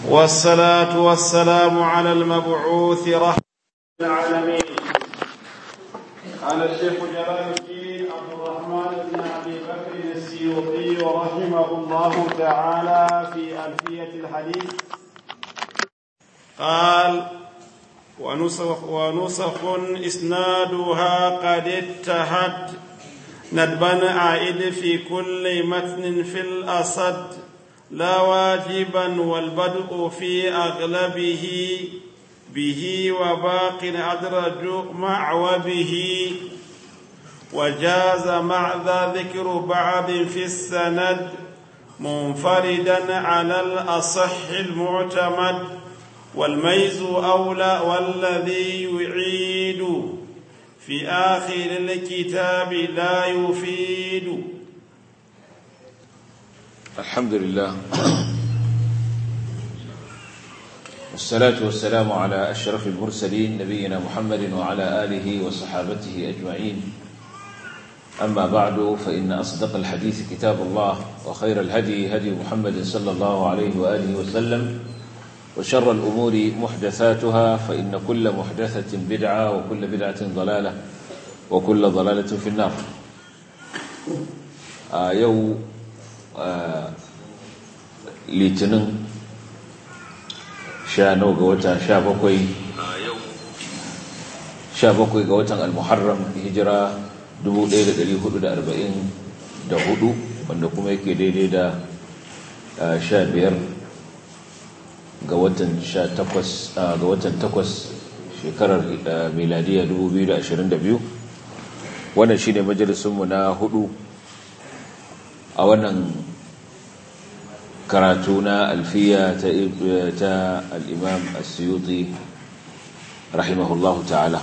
والصلاة والسلام على المبعوث رحمة العالمين قال الشيخ جلال الدين عبد الرحمن بن أبي بكر السيوطي رحمه الله تعالى في ألفية الحديث قال ونسخ, ونسخ إسنادها قد اتهد ندبا عائد في كل متن في الأصد لا واجبا والبدء في أغلبه به وباق أدرج مع وبه وجاز مع ذا ذكر بعض في السند منفردا على الأصح المعتمد والميز أولى والذي يعيد في آخر الكتاب لا يفيد الحمد لله والصلاة والسلام على أشرف المرسلين نبينا محمد وعلى آله وصحابته أجمعين أما بعد فإن أصدق الحديث كتاب الله وخير الهدي هدي محمد صلى الله عليه وآله وسلم وشر الأمور محدثاتها فإن كل محدثة بدعة وكل بدعة ضلالة وكل ضلالة في النار آه يو آه litinin sha nau ga wata sha bakwai sha bakwai ga watan al-muharram hijira 1444 wanda kuma yake daidai da sha biyar ga watan sha takwas ga watan takwas shekarar miladiya 2022 wannan shine majalisunmu na hudu a wannan karatu na alfiya ta al'imam asiyuti rahimahullahu ta'ala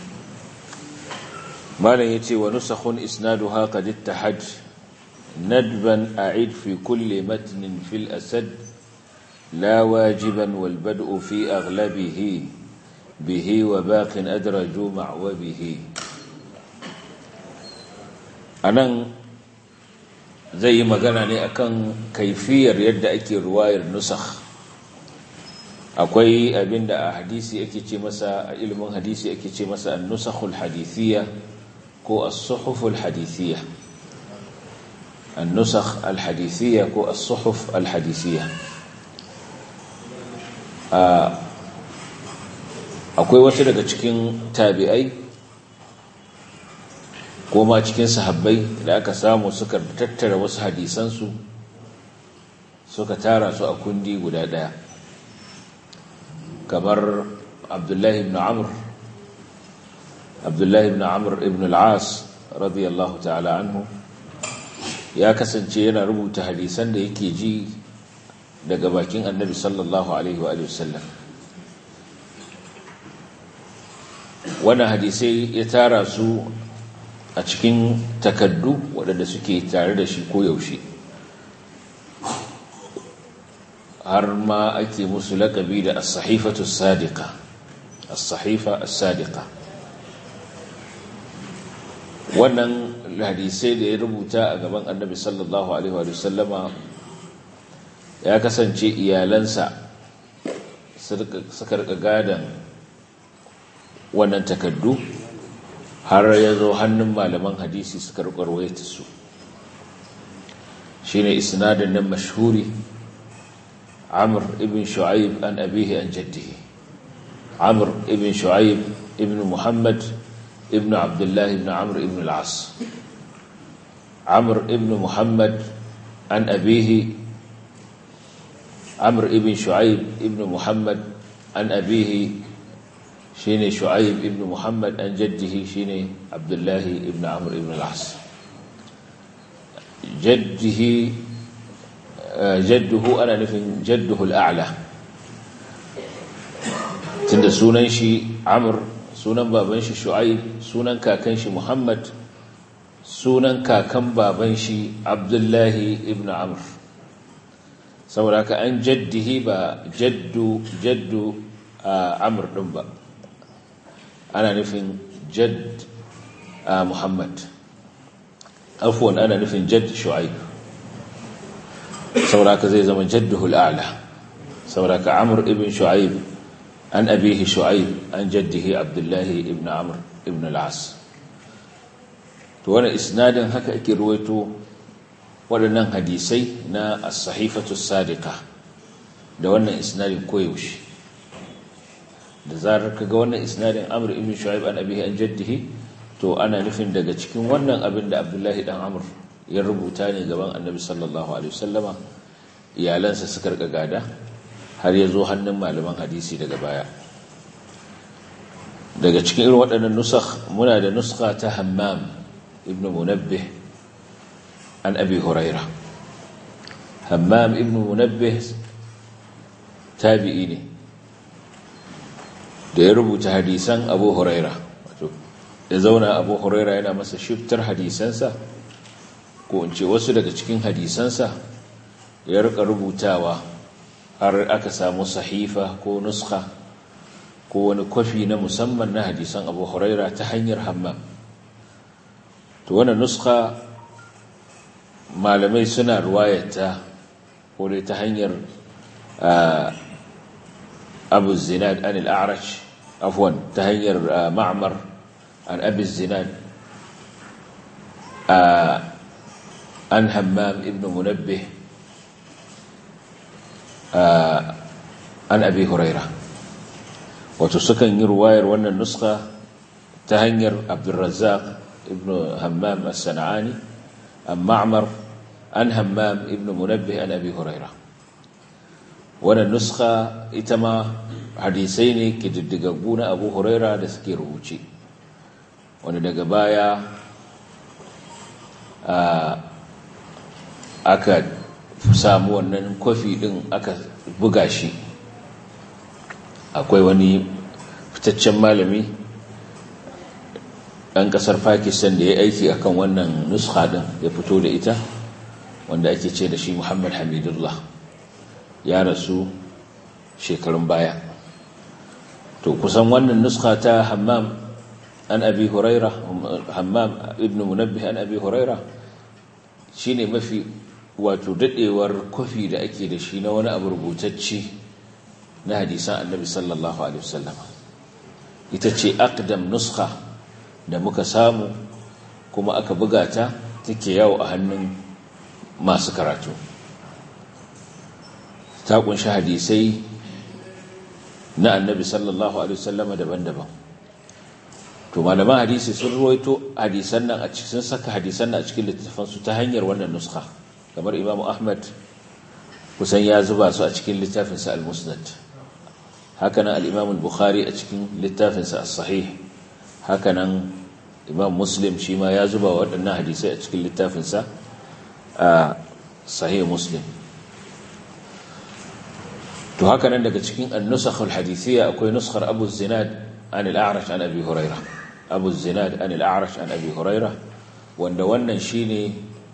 malam ya ce wa nusakhun isnadu haka ditta hajj nadban a'id fi kulle matinin fil asad la wajiban walbad'u fi aghlabihi bihi wa baqin adraju ma'wa bihi anan zai yi magana ne akan kaifiyar yadda ake ruwayar nusakh akwai abinda a hadisi ake ce masa a ilimin hadisi ake ce masa an-nusakhul hadithiyya ko as-suhuful hadithiyya an-nusakh al-hadithiyya ko as-suhuf al-hadithiyya akwai wasu daga cikin tabi'ai ko ma cikin sahabbai da aka samu suka tattara wasu hadisansu suka tara su a kundi guda ɗaya kamar abdullahi ibn amr abdullahi ibn amr ibn al'as radiyallahu ta'ala anhu ya kasance yana rubuta hadisan da yake ji daga bakin annabi sallallahu alaihi wa sallam wannan hadisai ya tara su a cikin takaddu waɗanda suke tare da shi koyaushe har ma ake musu laƙabi da as-sahifatu sadiqa as-sahifa as-sadiqa wannan hadisai da ya rubuta a gaban annabi sallallahu alaihi wa sallama ya kasance iyalansa suka rika gadan wannan takaddu har ya zo hannun malaman hadisi suka rukarwaita su shi ne isnadin nan mashhuri amur ibn shu'aib an abihi an jaddihi amur ibn shu'aib ibn muhammad ibn abdullah ibn amur ibn al'as amur ibn muhammad an abihi amur ibn shu'aib ibn muhammad an abihi shine shu'aib ibn muhammad an jaddihi shine abdullahi ibn amr ibn al-as jaddihi jadduhu ana nufin jadduhu al-a'la tunda sunan shi amr sunan baban shi shu'aib sunan kakan shi muhammad sunan kakan baban shi abdullahi ibn amr saboda ka an jaddihi ba jaddu jaddu amr din ba ana nufin jadd muhammad afwan ana nufin jadd shu'aib saboda ka zai zama jadduhul a'la saboda ka amr ibn shu'aib an abihi shu'aib an jaddihi abdullahi ibn amr ibn al-as to wannan isnadin haka ake ruwaito waɗannan hadisai na as-sahifatu sadiqa da wannan isnadin koyaushe da zarar kaga wannan isnadin amr ibn shu'aib an abihi an jaddihi to ana nufin daga cikin wannan abin da abdullahi dan amr ya rubuta ne gaban annabi sallallahu alaihi wasallama iyalansa suka rika gada har ya zo hannun malaman hadisi daga baya daga cikin irin waɗannan nusakh muna da nuska ta hammam ibn munabbih an abi huraira hammam ibn munabbih tabi'i ne da ya rubuta hadisan abu huraira wato ya zauna abu huraira yana masa shiftar hadisansa ko in ce wasu daga cikin hadisansa ya rika rubutawa har aka samu sahifa ko nuska ko wani kwafi na musamman na hadisan abu huraira ta hanyar hammam to wannan nuska malamai suna ruwayata ko dai ta hanyar abu zinad an al'arash afwan ta hanyar ma'amar an abu zinad an hammam ibn munabbih an abi huraira wato sukan yi ruwayar wannan nuska ta hanyar abdulrazzaq ibn hammam as-sana'ani an ma'mar an hammam ibn munabbih an abi huraira wannan nuska ita ma hadisai ne kididdigaggu na abu huraira da suke rubuce wani daga baya aka samu wannan kwafi din aka buga shi akwai wani fitaccen malami ɗan ƙasar pakistan da ya aiki akan wannan nuska din ya fito da ita wanda ake ce da shi muhammad hamidullah ya rasu shekarun baya to kusan wannan nuska ta hammam an abi huraira hammam ibn munabbih an abi huraira shine mafi wato dadewar kofi da ake da shi na wani abu rubutacce na hadisan annabi sallallahu alaihi wasallam ita ce aqdam nuskha da muka samu kuma aka buga ta take yawo a hannun masu karatu ta kunshi hadisai na annabi sallallahu alaihi wasallama daban-daban to malaman hadisi sun ruwaito hadisan nan a cikin saka hadisan nan a cikin littafin su ta hanyar wannan nuskha kamar imamu ahmad kusan ya zuba su a cikin littafin sa al-musnad hakanan al-imam al-bukhari a cikin littafin sa as-sahih hakanan imam muslim shi ma ya zuba waɗannan hadisai a cikin littafin sa a sahih muslim to haka nan daga cikin an-nusakh al-hadithiyya akwai nuskhar Abu Zinad an al-A'raj an Abi Hurairah Abu Zinad an al-A'raj an Abi Hurairah wanda wannan shine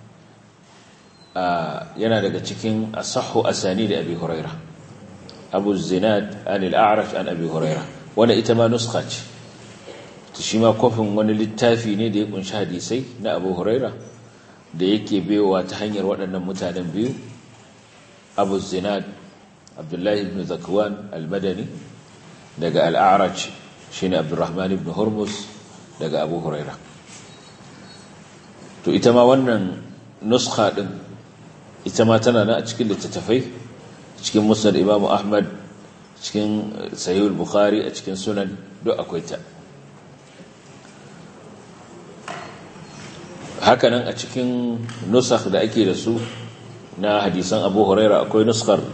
yana daga cikin asahhu asani da Abi Hurairah Abu Zinad an al-A'raj an Abi Hurairah wanda ita ma nuskha ce to shi ma kofin wani littafi ne da ya kunshi hadisai na Abu Hurairah da yake bewa ta hanyar waɗannan mutanen biyu Abu Zinad abdullahi ibn zakwan al-madani daga al-a'raj shine abdurrahman ibn hurmus daga abu huraira to ita ma wannan nuskha din ita ma tana nan a cikin littattafai cikin musnad imamu ahmad cikin sahih al-bukhari a cikin sunan duk akwai ta hakanan a cikin nusakh da ake da su na hadisan abu huraira akwai nuskar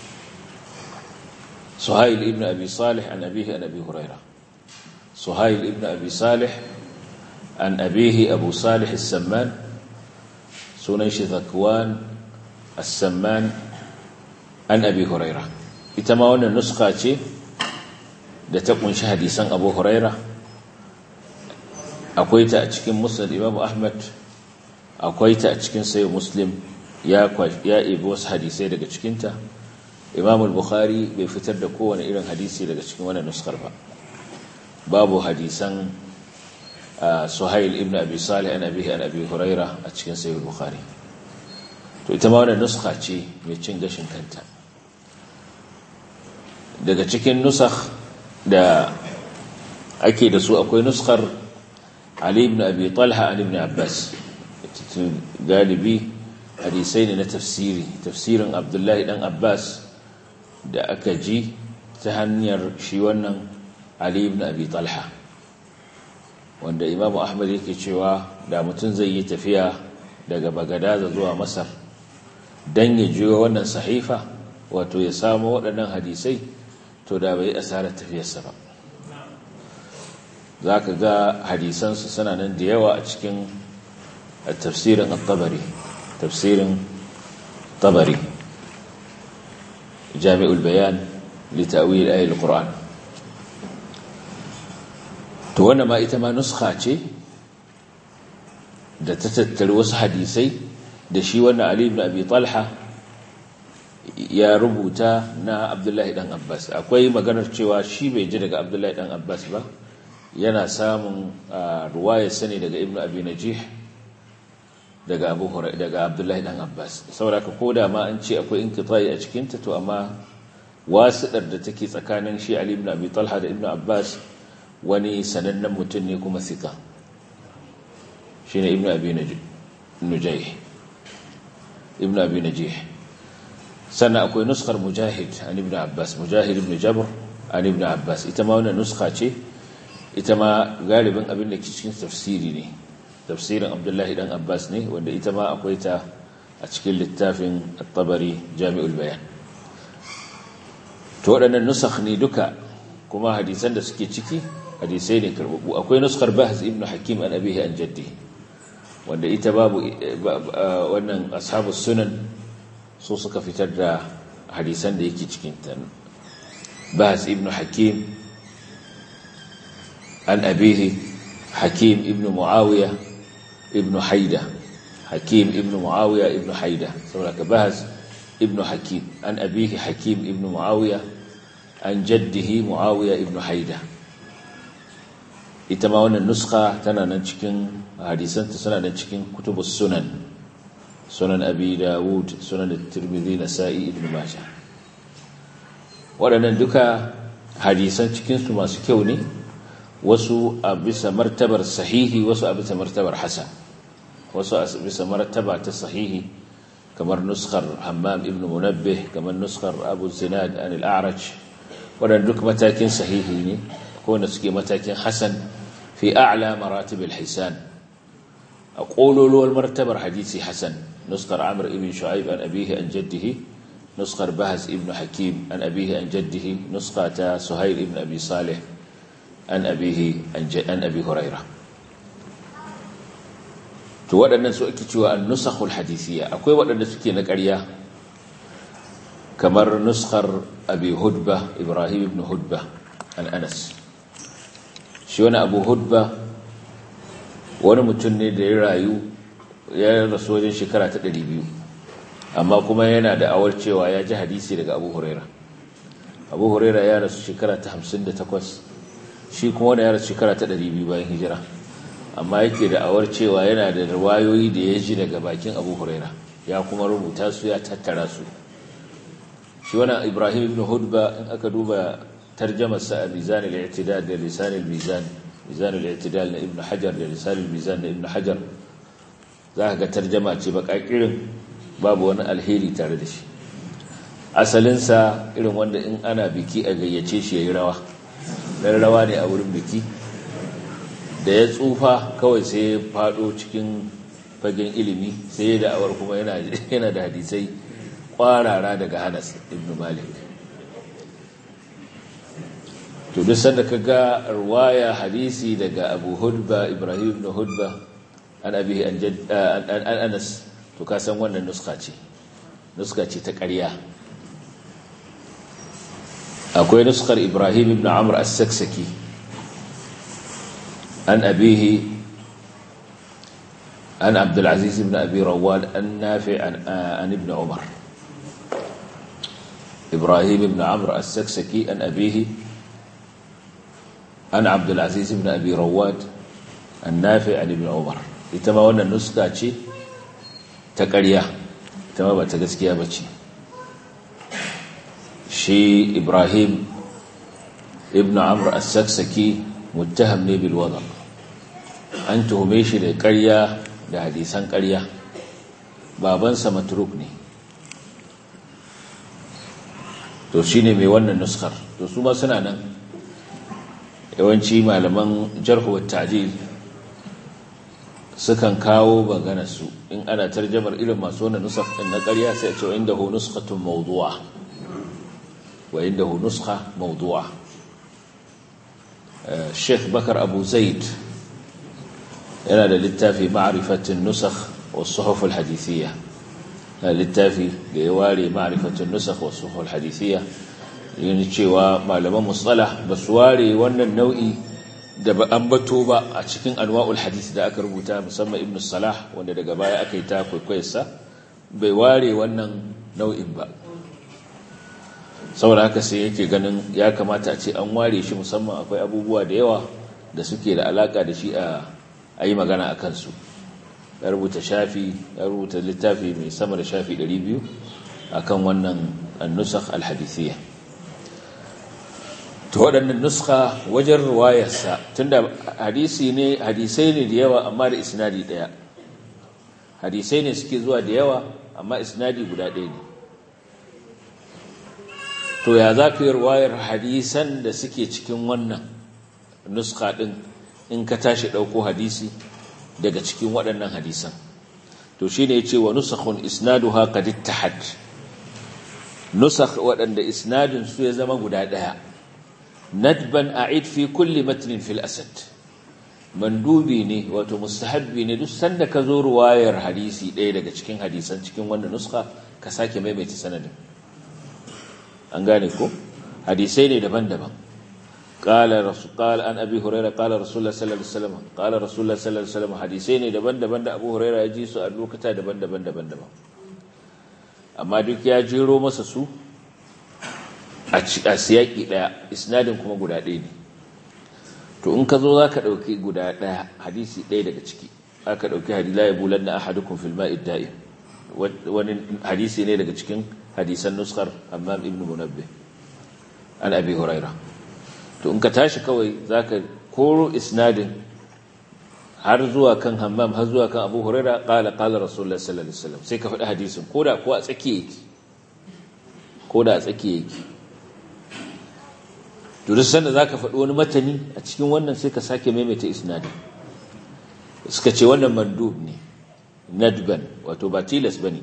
سهيل ابن أبي صالح عن أبيه عن أبي هريرة سهيل ابن أبي صالح عن أبيه أبو صالح السمان سنيش ذكوان السمان عن أبي هريرة إتماون النسخة da ta kunshi hadisan Abu Huraira akwai ta a cikin Musnad Imam Ahmad akwai ta a cikin Sahih Muslim ya ya ibi wasu hadisai daga cikinta imam al-bukhari bai fitar da kowane irin hadisi daga cikin wannan nuskar ba babu hadisan suhail ibn abi salih an abihi an abi huraira a cikin sahih al-bukhari to ita ma wannan nuska ce mai cin gashin kanta daga cikin nusakh da ake da su akwai nuskar Ali ibn Abi Talha an ibn Abbas galibi hadisai ne na tafsiri tafsirin Abdullahi dan Abbas da aka ji ta hanyar shi wannan Ali ibn Abi Talha wanda Imam Ahmad yake cewa da mutum zai yi tafiya daga Bagadaza zuwa Masar dan ya jiyo wannan sahifa wato ya samu waɗannan hadisai to da bai asarar tafiyarsa ba za ka ga hadisansu suna nan da yawa a cikin tafsirin tabari tafsirin tabari jami'ul bayan litawil ayil qur'an to wannan ma ita ma nuskha ce da ta tattari wasu hadisai da shi wannan ali ibn abi talha ya rubuta na abdullahi dan abbas akwai maganar cewa shi bai ji daga abdullahi dan abbas ba yana samun ruwayar sani daga ibnu abi najih daga abu daga abdullahi dan abbas saboda ka koda ma an ce akwai inqita'i a cikin ta to amma wasiɗar da take tsakanin shi ali ibn abi talha da ibnu abbas wani sanannen mutum ne kuma sika shine ibnu abi najih ibnu abi najih sannan akwai nuskar mujahid an ibn abbas mujahid ibn jabr an ibn abbas ita ma wannan nuska ce ita ma galibin abin da ke cikin tafsiri ne tafsirin abdullahi dan abbas ne wanda ita ma akwai ta a cikin littafin at-tabari jami'ul bayan to waɗannan nusakh ne duka kuma hadisan da suke ciki hadisai ne karbabu akwai nuskar bahz ibn hakim an abihi an jaddi wanda ita babu wannan ashabus sunan su suka fitar da hadisan da yake cikin ta bahz ibn hakim عن أبيه حكيم ابن معاوية ابن حيدة حكيم ابن معاوية ابن حيدة سورة بهز ابن حكيم عن أبيه حكيم ابن معاوية عن جده معاوية ابن حيدة ita ma wannan nuska tana nan cikin hadisanta suna nan cikin kutubus sunan sunan abi dawud sunan tirmidhi nasa'i ibn majah waɗannan duka hadisan cikinsu masu kyau ne wasu a bisa martabar sahihi wasu a bisa martabar hasan wasu a bisa martaba ta sahihi kamar nuskar hammam ibn munabbih kamar nuskar abu zinad an al-a'raj waɗanda duk matakin sahihi ne ko wanda suke matakin hasan fi a'la maratib al-hisan a ƙololuwar martabar hadisi hasan nuskar amr ibn shu'aib an abihi an jaddihi nuskar bahas ibn hakim an abihi an jaddihi nuska ta suhail ibn abi salih an abihi an abi huraira to waɗannan su ake cewa an-nusakhul hadithiyya akwai waɗanda suke na ƙarya kamar nuskar abi hudba ibrahim ibn hudba an anas shi wani abu hudba wani mutum ne da ya rayu ya rasu wajen shekara ta 200 amma kuma yana da awar cewa ya ji hadisi daga abu huraira abu huraira ya rasu shekara ta 58 shi kuma wani ya rasu shekara ta 200 bayan hijira amma yake da awar cewa yana da riwayoyi da ya ji daga bakin abu huraira ya kuma rubuta su ya tattara su shi wani ibrahim ibn hudba in aka duba tarjamarsa a mizan al-i'tidal da lisan al-mizan mizan al-i'tidal na ibn hajar da lisan al-mizan na ibn hajar za ka ga tarjama ce bakakirin babu wani alheri tare da shi asalinsa irin wanda in ana biki a gayyace shi ya yi rawa dan rawa ne a wurin biki da ya tsufa kawai sai ya fado cikin fagen ilimi sai ya da'awar kuma yana da hadisai kwarara daga Hanas ibn Malik to duk sanda kaga riwaya hadisi daga Abu Hudba Ibrahim ibn Hudba an abihi an an Anas to ka san wannan nuska ce nuska ce ta ƙarya akwai nuskar Ibrahim ibn Amr as-Saksaki an abihi an Abdul Aziz ibn Abi Rawad an Nafi an ibn Umar إبراهيم بن عمرو السكسكي أن أبيه أن عبد العزيز بن أبي رواد النافع عن ابن عمر إتما وانا نسكا شي تقريا إتما بتغسكيا بشي شي إبراهيم ibn amr as-saksaki muttaham ne bil wada an tuhume shi da ƙarya da hadisan ƙarya babansa matruk ne to shine mai wannan nuskar to su ma suna nan yawanci malaman jarhu wa ta'dil sukan kawo magana su in ana tarjamar irin masu wannan nusakh din na ƙarya sai a ce indahu nuskhatun mawdu'a wa indahu nuskha mawdu'a Sheikh Bakar Abu Zaid yana da littafi ma'rifatin nusakh was suhuf al hadithiyya littafi da ya ware ma'rifatin nusakh was suhuf al hadithiyya yana cewa malaman mustalah ba su ware wannan nau'i da ba an bato ba a cikin anwa'ul hadith da aka rubuta musamman ibn salah wanda daga baya aka yi ta kwaikwayarsa bai ware wannan nau'in ba saboda haka sai yake ganin ya kamata a ce an ware shi musamman akwai abubuwa da yawa da suke da alaka da shi a yi magana a kansu ya rubuta shafi ya rubuta littafi mai sama da shafi 200 akan wannan annusakh alhadithiyya to waɗannan nuska wajen ruwayarsa tunda hadisi ne hadisai ne da yawa amma da isnadi ɗaya hadisai ne suke zuwa da yawa amma isnadi guda ɗaya ne to ya za ka yi ruwayar hadisan da suke cikin wannan nuska ɗin in ka tashi ɗauko hadisi daga cikin waɗannan hadisan to shi ne ce wa nusakhun isnadu haka dittahad nusakh waɗanda isnadin su ya zama guda ɗaya nadban a'id fi kulli matnin fil asad mandubi ne wato mustahabbi ne duk sanda ka zo ruwayar hadisi ɗaya daga cikin hadisan cikin wannan nuska ka sake maimaita sanadin an gane ko hadisai ne daban-daban qala rasul qala an abi hurairah qala rasulullah sallallahu alaihi wasallam qala rasulullah sallallahu alaihi wasallam hadisai ne daban-daban da abu hurairah ya ji su a lokata daban-daban daban-daban amma duk ya jero masa su a siyaki daya isnadin kuma guda ɗaya ne to in ka zo za ka ɗauki guda ɗaya hadisi ɗaya daga ciki aka ɗauki hadila ya bulan na ahadukun filma idda'in wani hadisi ne daga cikin hadisan nuskar amma ibn munabbe an abi huraira to in ka tashi kawai za ka koro isnadin har zuwa kan hammam har zuwa kan abu huraira ƙala ƙala rasulullah sallallahu alaihi wasallam sai ka faɗi hadisin ko da ko a tsakiya yake ko da a tsakiya yake to duk sanda zaka faɗi wani matani a cikin wannan sai ka sake maimaita isnadin suka ce wannan mandub ne nadban wato ba tilas bane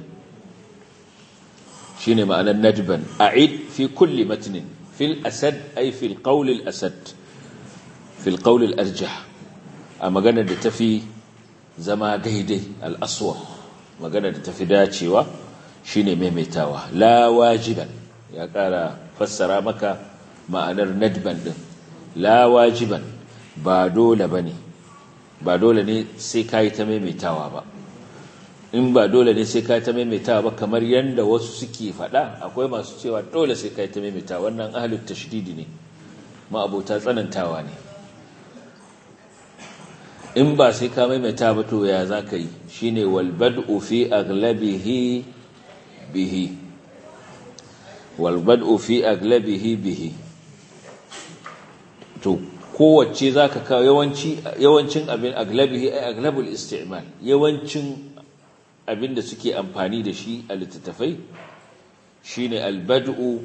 shine ma'anar nadban a'id fi kulli matnin fil asad ay fil qawl al asad fil qawl al arjah a magana da tafi zama daidai al aswa magana da tafi dacewa shine maimaitawa la wajiban ya kara fassara maka ma'anar nadban din la wajiban ba dole bane ba dole ne sai kai ta maimaitawa ba in ba dole ne sai kai ta maimaitawa ba kamar yanda wasu suke faɗa akwai masu cewa dole sai kai ta maimaitawa wannan ahlut tashdidi ne ma abota tsanantawa ne in ba sai ka maimaita ba to ya zaka yi shine wal bad'u fi aglabihi bihi wal bad'u fi aglabihi bihi to kowace za ka kawo yawancin abin aglabihi ai aglabul isti'mal yawancin abin da suke amfani da shi a littattafai shine albad'u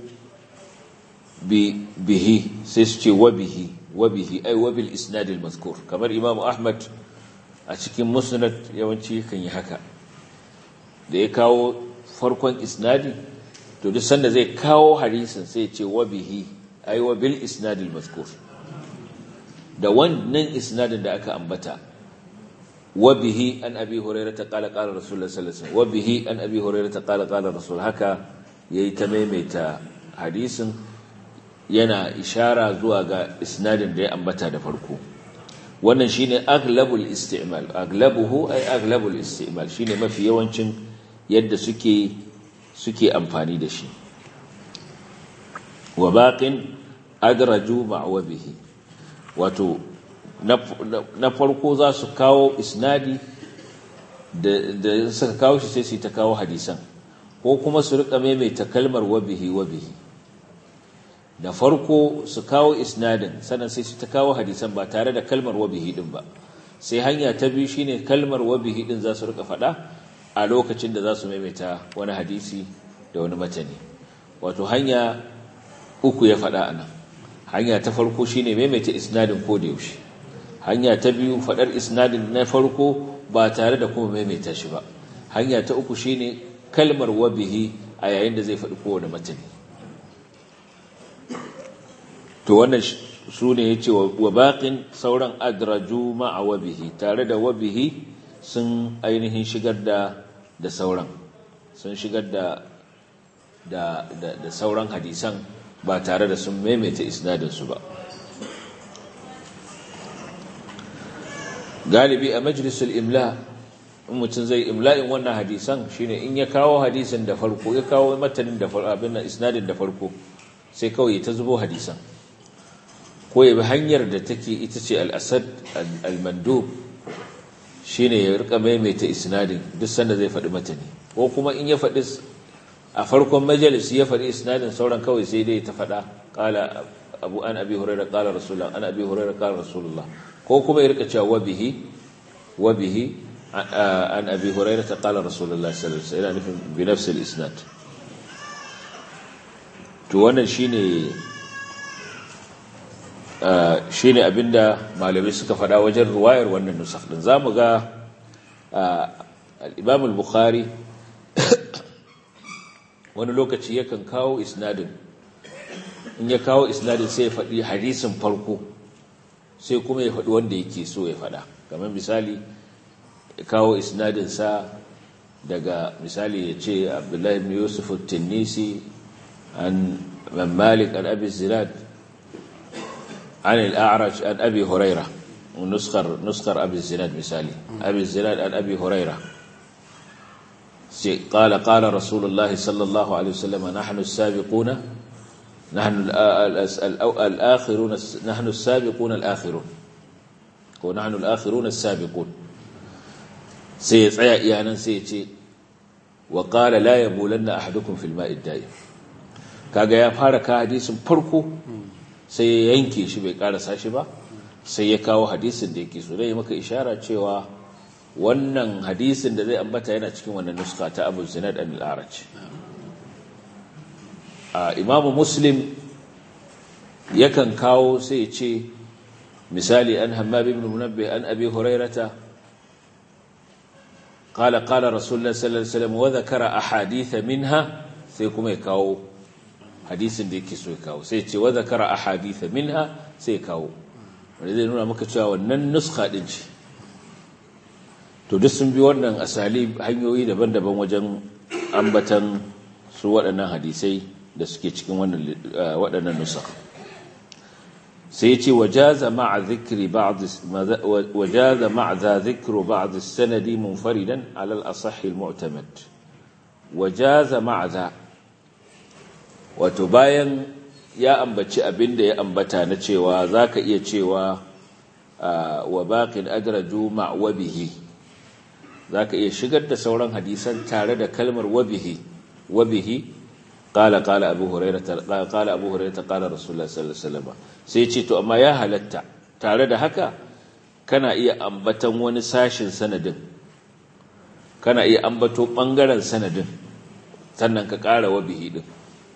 bihi sai su ce wa bihi wa bihi ai wa bil isnad al mazkur kamar imam ahmad a cikin musnad yawanci kan yi haka da ya kawo farkon isnadi to duk sanda zai kawo hadisin sai ya ce wa bihi ai wa bil isnad al mazkur da wannan isnadin da aka ambata wa bihi an abi hurairah ta qala qala rasulullah sallallahu alaihi wasallam wa bihi an abi hurairah ta qala qala rasul haka yayi ta maimaita hadisin yana ishara zuwa ga isnadin da ya ambata da farko wannan shine aglabul isti'mal aglabuhu ay aglabul isti'mal shine mafi yawancin yadda suke suke amfani da shi wa baqin adraju ma'wa bihi wato na farko za su kawo isnadi da suka kawo shi sai su ta kawo hadisan ko kuma su rika maimaita kalmar wabihi wabihi da farko su kawo isnadin sannan sai su ta kawo hadisan ba tare da kalmar wabihi din ba sai hanya ta biyu shine kalmar wabihi din za su rika faɗa a lokacin da za su maimaita wani hadisi da wani matani wato hanya uku ya faɗa a nan hanya ta farko shine maimaita isnadin ko da yaushe hanya ta biyu faɗar isnadin na farko ba tare da kuma maimaita shi ba hanya ta uku shine kalmar wabihi a yayin da zai faɗi kowane matani to wannan su ne ya ce wa baƙin sauran adraju ma'a wabihi tare da wabihi sun ainihin shigar da da sauran sun shigar da da, da, da sauran hadisan ba tare da sun maimaita isnadinsu ba galibi a majalisul imla in mutum zai imla'in wannan hadisan shine in ya kawo hadisin da farko ya kawo matanin da farko abin nan isnadin da farko sai kawai ta zubo hadisan ko ya bi hanyar da take ita ce al-asad al-mandub shine ya rika maimaita isnadin duk sanda zai faɗi matani ko kuma in ya faɗi a farkon majalisi ya faɗi isnadin sauran kawai sai dai ta faɗa qala abu an abi hurairah qala rasulullah an abi hurairah qala rasulullah ko kuma ya rika cewa wabihi wabihi an abi hurairah qala rasulullah sallallahu alaihi wasallam nufin bi nafsi al-isnad to wannan shine shine abinda malamai suka faɗa wajen ruwayar wannan nusakh din zamu ga al-imam al-bukhari wani lokaci yakan kawo isnadin in ya kawo isnadin sai ya faɗi hadisin farko sai kuma ya faɗi wanda yake so ya faɗa kamar misali ya kawo isnadinsa daga misali ya ce abdullahi ibn yusuf tinnisi an man malik an abi zirad an al'araj an abi huraira nuskar nuskar abi zirad misali abi zirad an abi huraira قال قال رسول الله صلى الله عليه وسلم نحن السابقون نحن الآخرون نحن السابقون الآخرون ونحن الآخرون السابقون سيطيع إيانا سيتي وقال لا يبولن أحدكم في الماء الدائم kaga ya fara ka hadisin farko sai ya yanke shi bai karasa shi ba sai ya kawo hadisin da yake so dai maka ishara cewa wannan hadisin da zai ambata yana cikin wannan nuska ta Abu Zinad al-Araj imamu muslim yakan kawo sai ce misali an hammab ibn munabbih an abi hurairata qala qala rasulullah sallallahu alaihi wasallam wa dhakara ahadith minha sai kuma ya kawo hadisin da yake so ya kawo sai ce wa dhakara ahadith minha sai ya kawo wanda zai nuna maka cewa wannan nuskha din ce to duk sun bi wannan asali hanyoyi daban-daban wajen ambatan su waɗannan hadisai da suke cikin waɗannan nusa sai ce wajaza ma'a zikri ba'd wajaza ma'a za zikru ba'd as-sanadi munfaridan 'ala al-asah al-mu'tamad wajaza ma'a za wato bayan ya ambaci abinda ya ambata na cewa zaka iya cewa wa baqin adraju ma'a wabihi zaka iya shigar da sauran hadisan tare da kalmar wabihi wabihi قال قال ابو هريره قال ابو هريره قال رسول الله صلى الله عليه وسلم sai ce to amma ya halatta tare da haka kana iya ambatan wani sashin sanadin kana iya ambato bangaren sanadin sannan ka ƙara wabihi din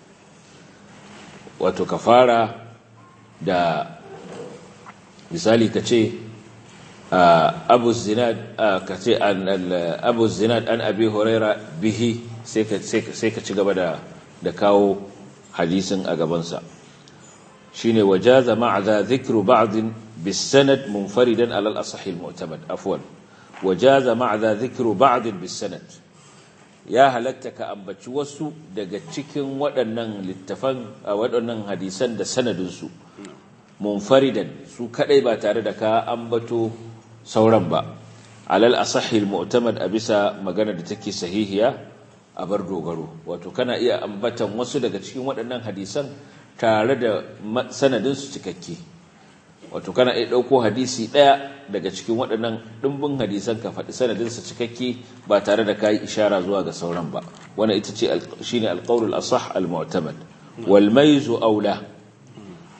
wato ka fara da misali ka ce abu zinad ka ce abu zinad an abi huraira bihi sai ka ci gaba da da kawo hadisin a gabansa shine wajaza ma'a dhikru ba'd bisanad munfaridan ala al-asah al-mu'tamad afwan wajaza ma'a dhikru ba'd bisanad ya halatta ka ambaci wasu daga cikin waɗannan littafan waɗannan hadisan da sanadin su munfaridan su kadai ba tare da ka ambato sauran ba ala al-asah al-mu'tamad a bisa magana da take sahihiya a bar dogaro wato kana iya ambatan wasu daga cikin waɗannan hadisan tare da sanadinsu cikakke wato kana iya ɗauko hadisi ɗaya daga cikin waɗannan ɗimbin hadisan ka faɗi sanadinsa cikakke ba tare da kayi ishara zuwa ga sauran ba wannan ita ce shine alqaulul asah almu'tamad wal maizu aula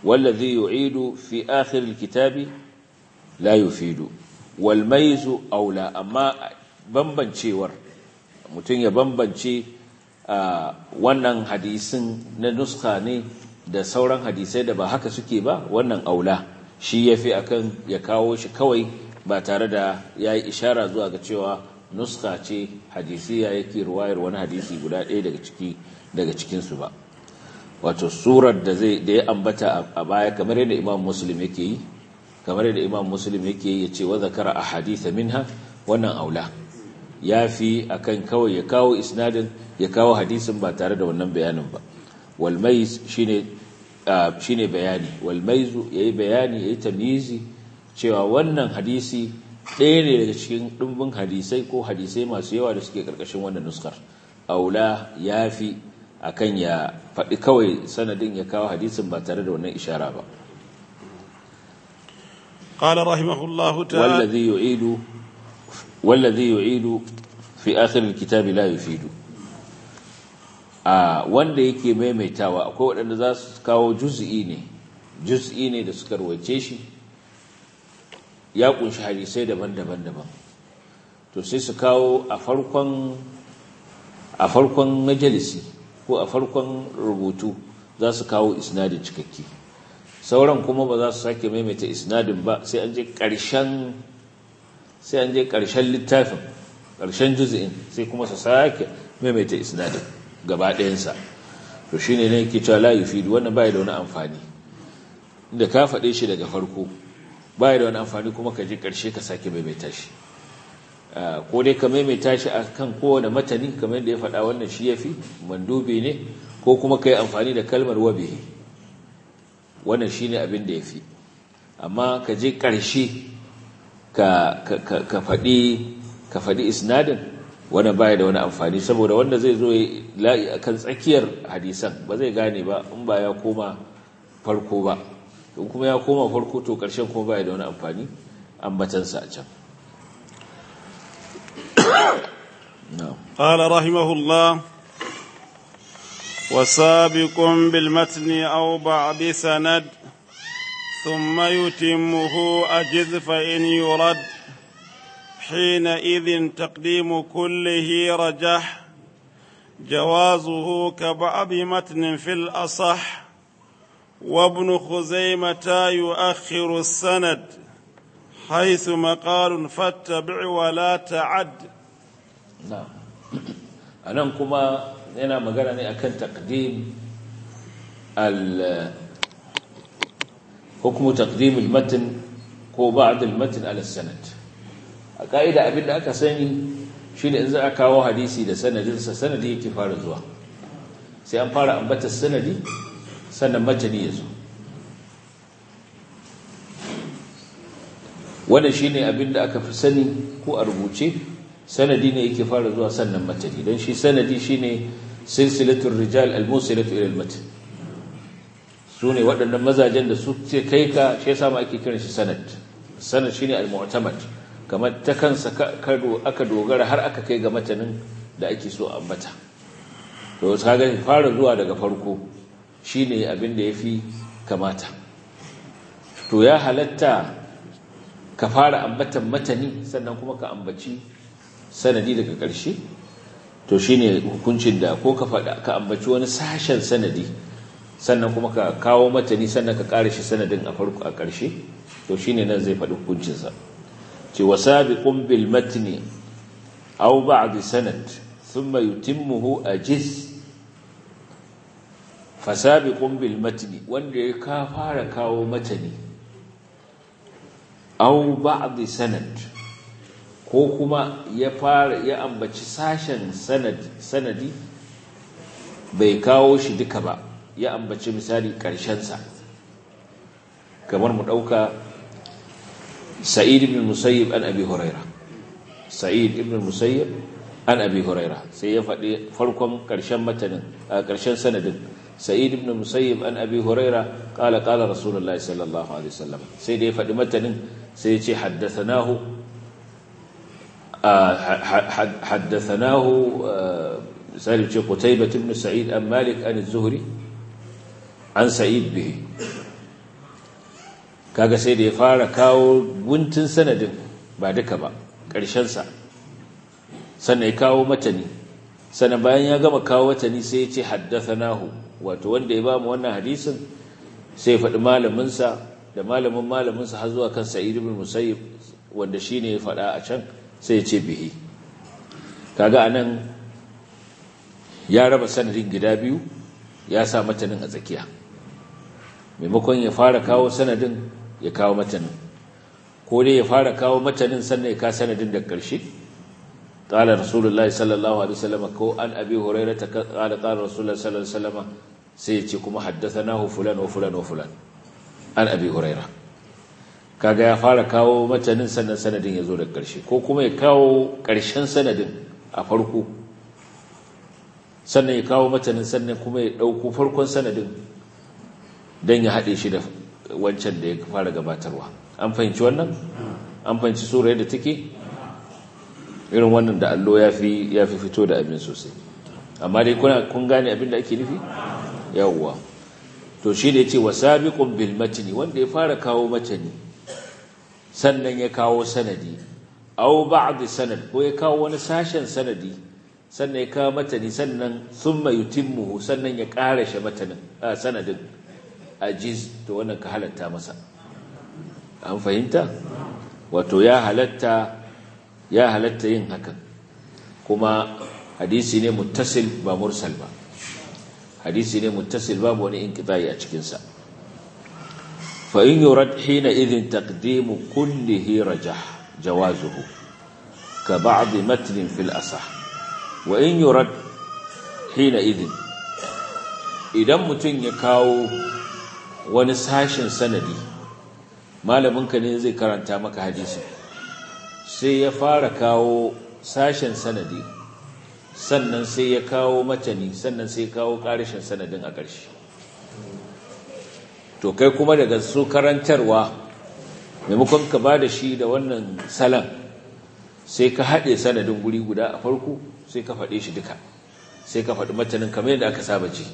wallazi yu'idu fi akhir alkitabi la yufidu wal mayzu aula amma bambancewar mutum ya bambance wannan hadisin na nuska ne da sauran hadisai da ba haka suke ba wannan aula shi yafi akan ya kawo shi kawai ba tare da yayi ishara zuwa ga cewa nuska ce hadisiya yake ruwayar wani hadisi guda ɗaya daga ciki daga cikinsu ba wato surar da zai da ya ambata a baya kamar yadda imam muslim yake yi kamar yadda imam muslim yake yi ya ce wa zakara a haditha minha wannan aula ya fi akan kawai ya kawo isnadin ya kawo hadisin ba tare da wannan bayanin ba walmais shine shine bayani walmaizu yayi bayani yayi tamyizi cewa wannan hadisi ɗaya ne daga cikin ɗumbin hadisai ko hadisai masu yawa da suke ƙarƙashin wannan nuskar aula ya fi a kan ya faɗi kawai sanadin ya kawo hadisin ba tare da wannan ishara ba قال رحمه الله تعالى والذي يعيد والذي يعيد في آخر الكتاب لا يفيد a wanda yake maimaitawa akwai waɗanda za su kawo juz'i ne juz'i ne da suka rawace shi ya kunshi hadisai daban-daban daban to sai su kawo a farkon a farkon majalisi ko a farkon rubutu za su kawo isnadin cikakke sauran kuma ba za su sake maimaita isnadin ba sai an je ƙarshen sai an je ƙarshen littafin ƙarshen juzi'in sai kuma su sake maimaita isnadin gaba ɗayansa to shi ne yake cewa la yufidu wannan bai da wani amfani inda ka faɗe shi daga farko bai da wani amfani kuma ka je ƙarshe ka sake maimaita shi ko dai ka maimaita shi a kan kowane matani kamar yadda ya faɗa wannan shi ya fi mandubi ne ko kuma ka yi amfani da kalmar wabihi wannan shi ne abin da ya fi amma ka je ƙarshe ka faɗi isnadin wannan baya da wani amfani saboda wanda zai zo la'i a kan tsakiyar hadisan ba zai gane ba in ba ya koma farko ba in kuma ya koma farko to ƙarshen kuma baya da wani amfani ambatansa a can قال رحمه الله وسابق بالمتن أو بعد سند ثم يتمه أجذ فإن يرد حينئذ تقديم كله رجح جوازه كبعض متن في الأصح وابن خزيمة يؤخر السند حيث مقال فاتبع ولا تعد نعم أنا كما أنا مقالني أكن تقديم حكم تقديم المتن ko بعد المتن على السند a ƙa'ida abin da aka sani shi ne in za a kawo hadisi da sanadinsa sanadi yake fara zuwa sai an fara ambatar sanadi sannan matani ya zo wannan shi ne abin da aka fi sani ko a rubuce sanadi ne yake fara zuwa sannan matani don shi sanadi shi ne silsilatun rijal al-musilatu ila al-matan su ne waɗannan mazajen da su ce kai ka shi yasa ma ake kiran shi sanad sanad shine al-mu'tamad kamar ta kansa aka dogara har aka kai ga matanin da ake so ambata to kaga fara zuwa daga farko shine abin da yafi kamata to ya halatta ka fara ambatan matani sannan kuma ka ambaci sanadi daga ƙarshe to shine hukuncin da ko ka faɗa ka ambaci wani sashen sanadi sannan kuma ka kawo matani sannan ka ƙara shi sanadin a farko a ƙarshe to shine nan zai faɗi hukuncinsa ce wa sabiqun bil matni aw ba'd sanad thumma yutimmuhu ajiz fa sabiqun bil matni wanda ya ka fara kawo matani aw ba'd sanad ko kuma ya fara ya ambaci sashen sanad sanadi bai kawo shi duka ba ya ambaci misali ƙarshen sa kamar mu dauka سعيد بن المسيب عن أبي هريرة سعيد بن المسيب عن أبي هريرة سيفعل فرقم كرشان متن كرشان سند سعيد بن المسيب عن أبي هريرة قال قال رسول الله صلى الله عليه وسلم سيد يفعل متن سيتي حدثناه حدثناه سالم قتيبة بن سعيد عن مالك عن الزهري عن سعيد به kaga sai da ya fara kawo guntun sanadin ba duka ba ƙarshensa sannan ya kawo matani sannan bayan ya gama kawo matani sai ya ce haddathanahu wato wanda ya ba mu wannan hadisin sai ya faɗi malaminsa da malamin malaminsa har zuwa kan sa'id ibn musayyib wanda shine ya faɗa a can sai ya ce bihi kaga anan ya raba sanadin gida biyu ya sa matanin a tsakiya maimakon ya fara kawo sanadin ya kawo matanin ko dai ya fara kawo matanin sannan ya kawo sanadin da ƙarshe qala rasulullahi sallallahu alaihi wasallam ko an abi hurairah ta qala qala rasulullahi sallallahu alaihi wasallam sai ya ce kuma haddathanahu fulan wa fulan wa fulan an abi hurairah kaga ya fara kawo matanin sannan sanadin ya zo da ƙarshe ko kuma ya kawo ƙarshen sanadin a farko sannan ya kawo matanin sannan kuma ya ɗauko farkon sanadin don ya haɗe shi da wancan da ya fara gabatarwa an fahimci wannan an fahimci sura yadda take irin wannan da allo ya fi fito da abin sosai amma dai kuna kun gane abin da ake nufi yawwa to shi da ya ce wa sabiqun bil matni wanda ya fara kawo matani sannan ya kawo sanadi aw ba'd sanad ko ya kawo wani sashen sanadi sannan ya kawo matani sannan thumma yutimmuhu sannan ya karashe matanin sanadin ajiz to wannan ka halatta masa an fahimta wato ya halatta ya halatta yin hakan kuma hadisi ne muttasil ba mursal ba hadisi ne muttasil babu wani inqita'i a cikin sa fa in yurad hina idhin taqdimu kullihi rajah jawazuhu ka ba'd matn fil asah wa in yurad hina idhin idan mutun ya kawo wani sashin sanadi malaminka ne zai karanta maka hadisi sai ya fara kawo sashen sanadi sannan sai ya kawo matani sannan sai ya kawo ƙarishin sanadin a ƙarshe to kai kuma daga su karantarwa maimakon ka ba da shi da wannan salan sai ka haɗe sanadin guri guda a farko sai ka faɗe shi duka sai ka faɗi matanin kamar yadda aka saba ce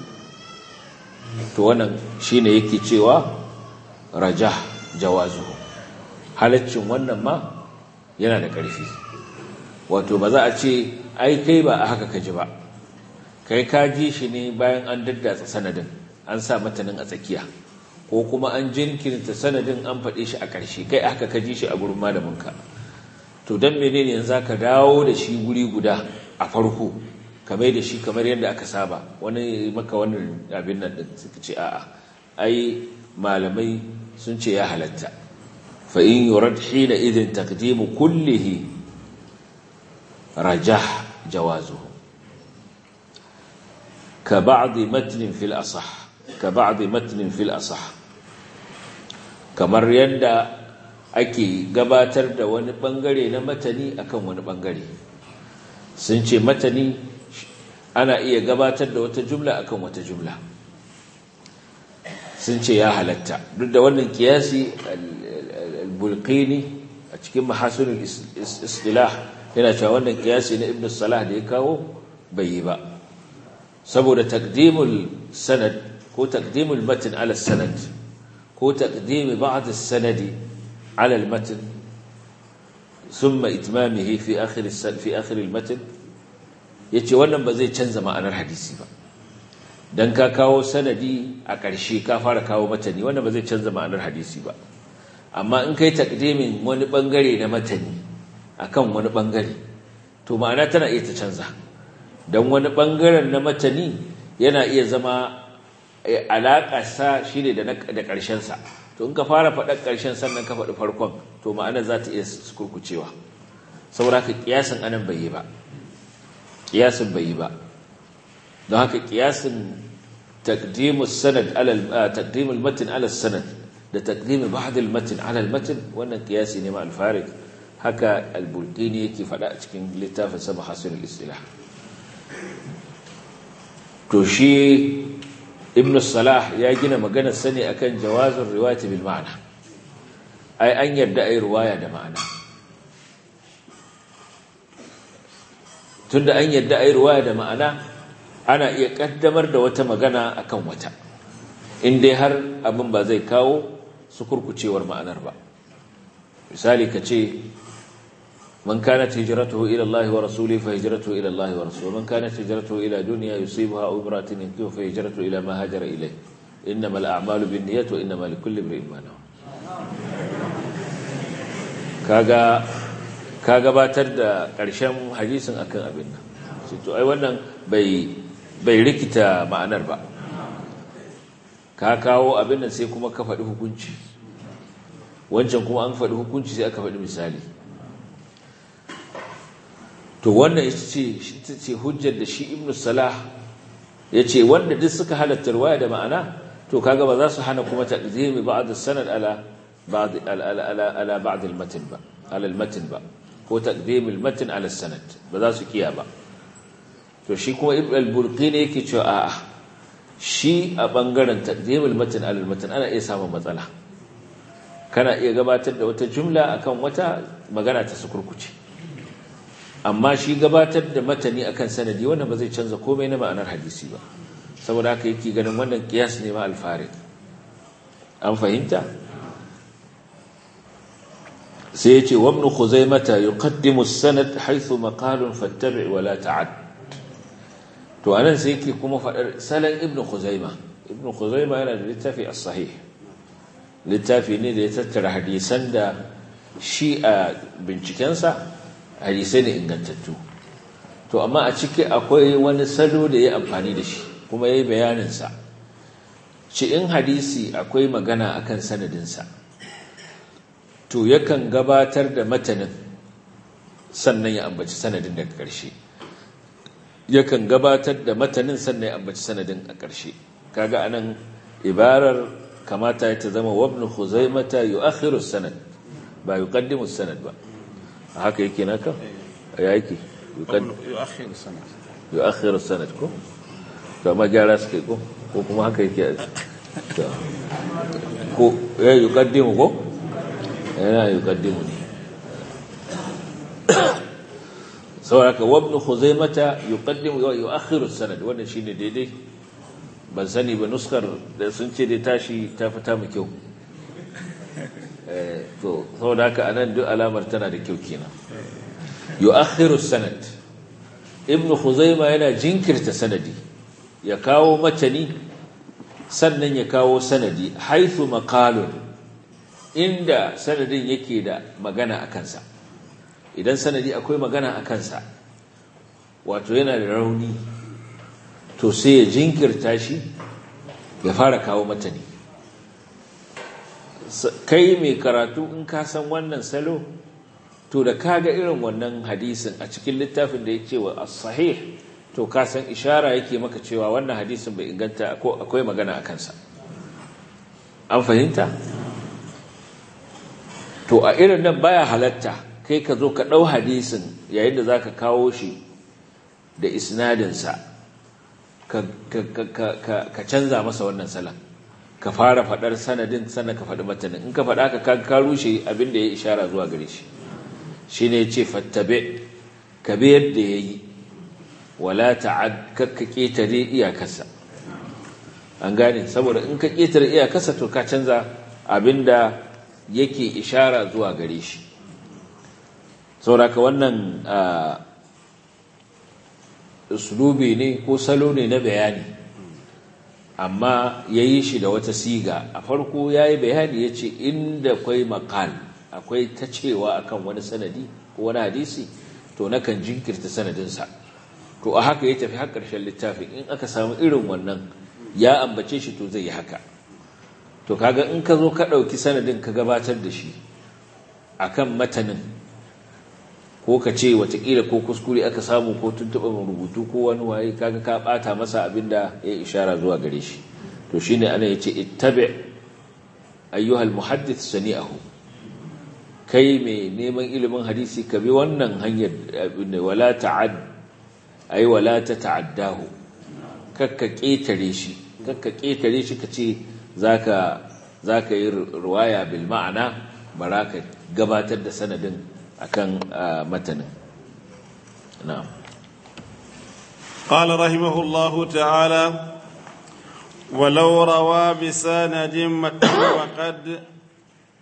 to wannan shine yake cewa rajah jawazu halaccin wannan ma yana da ƙarfi wato ba za a ce ai kai ba a haka ka ji ba kai ka ji shi ne bayan an daddatsa sanadin an sa matanin a tsakiya ko kuma an jinkirta sanadin an faɗe shi a ƙarshe kai haka ka ji shi a gurin malaminka to don menene yanzu ka dawo da shi guri guda a farko kamar da shi kamar yadda aka saba wani maka wannan abin nan din suka ce a'a ai malamai sun ce ya halatta fa in yurad hina idin taqdimu kullihi rajah jawazuhu ka ba'd matn fil asah ka ba'd matn fil asah kamar yadda ake gabatar da wani bangare na matani akan wani bangare sun ce matani ana iya gabatar da wata jumla akan wata jumla sun ce ya halatta duk da wannan kiyasi al-bulqini a cikin mahasinul istilah yana cewa wannan kiyasi na ibn salah da ya kawo bai yi ba saboda taqdimul sanad ko taqdimul matn ala sanad ko taqdim ba'd as-sanadi ala al-matn thumma itmamihi fi akhir fi akhir al-matn yace wannan ba zai canza ma'anar hadisi ba dan ka kawo sanadi a ƙarshe ka fara kawo matani wannan ba zai canza ma'anar hadisi ba amma in kai takdimin wani bangare na matani akan wani bangare to ma'ana tana iya ta canza dan wani bangaren na matani yana iya zama alaƙa sa shine da da ƙarshen sa to in ka fara faɗar ƙarshen sannan ka faɗi farkon to ma'ana za ta iya kurkucewa saboda haka kiyasin anan bai yi ba kiyasin bai yi ba don haka kiyasin taqdimus sanad ala taqdimul matn ala sanad da taqdim ba'd al matn ala al matn wannan kiyasi ne ma al farid haka al bulqini yake fada a cikin littafin sa mahasin al istilah to shi ibn salah ya gina maganar sani akan jawazin riwayat bil ma'na ai an yarda ai riwaya da ma'ana tunda an yarda ai riwaya da ma'ana ana iya kaddamar da wata magana akan wata in dai har abin ba zai kawo sukurkucewar ma'anar ba misali ka ce man kanat hijratuhu ila Allah wa rasulihi fa hijratuhu ila Allah wa rasulihi man kanat hijratuhu ila dunya yusibuha aw imra'atin yankihu fa hijratuhu ila ma hajara ilayh innamal a'malu binniyati wa innamal likulli imrin ma nawa kaga ka gabatar da ƙarshen hadisin akan abin nan sai to ai wannan bai bai rikita ma'anar ba ka kawo abin nan sai kuma ka faɗi hukunci wancan kuma an faɗi hukunci sai aka faɗi misali to wannan ita ce ce hujjar da shi ibnu salah ya ce wanda duk suka halatta ruwaya da ma'ana to kaga ba za su hana kuma taqdimi ba'd as-sanad ala ba'd ala ala ba'd al-matn ba ala al-matn ba ko taqdim al-matn ala as-sanad ba za su kiya ba to shi kuma ibn al-burqini yake cewa a'a shi a bangaren taqdim al-matn ala al-matn ana iya samun matsala kana iya gabatar da wata jumla akan wata magana ta sukurkuce amma shi gabatar da matani akan sanadi wannan ba zai canza komai na ma'anar hadisi ba saboda haka yake ganin wannan kiyas ne ma alfarid an fahimta sai yace wa ibn khuzaimah yuqaddimu as-sanad haythu maqalun fattabi' wa la ta'ad to anan sai yake kuma fadar salan ibn khuzaimah ibn khuzaimah yana da littafi as-sahih littafi ne da ya tattara hadisan da shi a bincikensa hadisai ne ingantattu to amma a ciki akwai wani salo da ya amfani da shi kuma ya yi bayaninsa ci in hadisi akwai magana akan sanadinsa to yakan gabatar da matanin sannan ya ambaci sanadin daga ƙarshe yakan gabatar da matanin sannan ya ambaci sanadin a ƙarshe kaga anan ibarar kamata ta zama wabnu khuzaimata yu'akhiru sanad ba yuqaddimu sanad ba haka yake naka ya yake yu'akhiru sanad yu'akhiru sanad ko to amma gyara suke ko ko kuma haka yake ko ya yuqaddimu ko yana yuqaddimu ne saboda wabnu khuzaimata yuqaddimu wa yu'akhiru sanad wannan shine daidai ban sani ba nuskar da sun ce dai tashi ta fita mu kyau to saboda haka anan duk alamar tana da kyau kenan yu'akhiru sanad ibnu khuzaima yana jinkirta sanadi ya kawo matani sannan ya kawo sanadi haythu maqalun inda sanadin yake da magana a kansa idan sanadi akwai magana a kansa wato yana da rauni to sai ya jinkirta shi ya fara kawo matani kai mai karatu in ka san wannan salo to da kaga irin wannan hadisin a cikin littafin da ya ce wa as-sahih to ka san ishara yake maka cewa wannan hadisin bai inganta ko akwai magana a kansa an fahimta to a irin nan baya halatta kai ka zo ka ɗau hadisin yayin da zaka kawo shi da isnadinsa ka ka canza masa wannan salan ka fara faɗar sanadin sannan ka faɗi matanin in ka faɗa ka ka rushe abin da ya ishara zuwa gare shi shi ne ce fattabe ka bi yadda ya yi wala ta'ad kakka ƙetare iyakarsa an gane saboda in ka ƙetare iyakarsa to ka canza abin da yake ishara zuwa gare shi sauraka wannan uslubi ne ko salo ne na bayani amma ya yi shi da wata siga a farko ya yi bayani ya ce inda akwai makal akwai ta cewa akan wani sanadi ko wani hadisi to nakan jinkirta sanadinsa to a haka ya tafi har ƙarshen littafin in aka samu irin wannan ya ambace shi to zai yi haka to kaga in ka zo ka ɗauki sanadin ka gabatar da shi akan matanin ko ka ce watakila ko kuskure aka samu ko tuntuɓa rubutu ko wani waye kaga ka ɓata masa abin da ya ishara zuwa gare shi to shi ne ana ya ce ittabi ayyuhal muhaddith sani'ahu kai mai neman ilimin hadisi ka bi wannan hanyar wala ta'ad ay wala ta ta'addahu kakka ƙetare shi kakka ƙetare shi ka ce zaka zaka yi ruwaya bil ma'ana baraka gabatar da sanadin akan matanin na'am قال رحمه الله تعالى ولو روى بسند وقد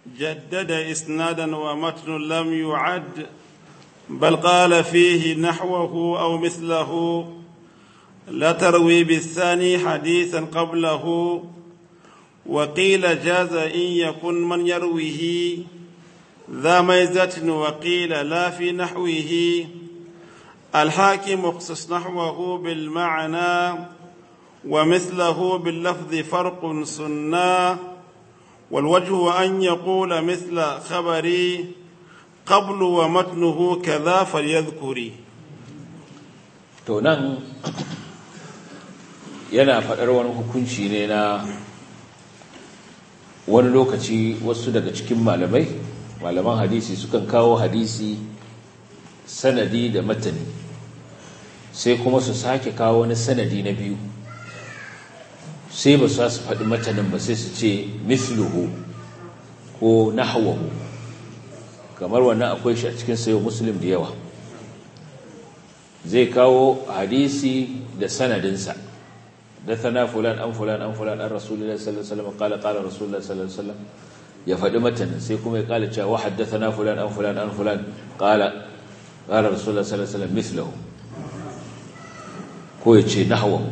جدد إسنادا ومتن لم يعد بل قال فيه نحوه أو مثله لا تروي بالثاني حديثا قبله وقيل جاز إن يكن من يرويه ذا ميزة وقيل لا في نحوه الحاكم اخصص نحوه بالمعنى ومثله باللفظ فرق سنا والوجه أن يقول مثل خبري قبل ومتنه كذا فليذكري to nan yana faɗar wani hukunci ne na wani lokaci wasu daga cikin malamai malaman hadisi sukan kawo hadisi sanadi da matani sai kuma su sake kawo wani sanadi na biyu sai ba su su faɗi matanin ba sai su ce misluhu ko nahwahu kamar wannan akwai shi a cikin sayo muslim da yawa zai kawo hadisi da sanadinsa dathana fulan an fulan an fulan an rasulullahi sallallahu alaihi wasallam qala qala rasulullahi sallallahu alaihi wasallam ya faɗi matanin sai kuma ya kala cewa wa haddathana fulan an fulan an fulan qala qala rasulullahi sallallahu alaihi wasallam mithluhu ko ya ce nahwahu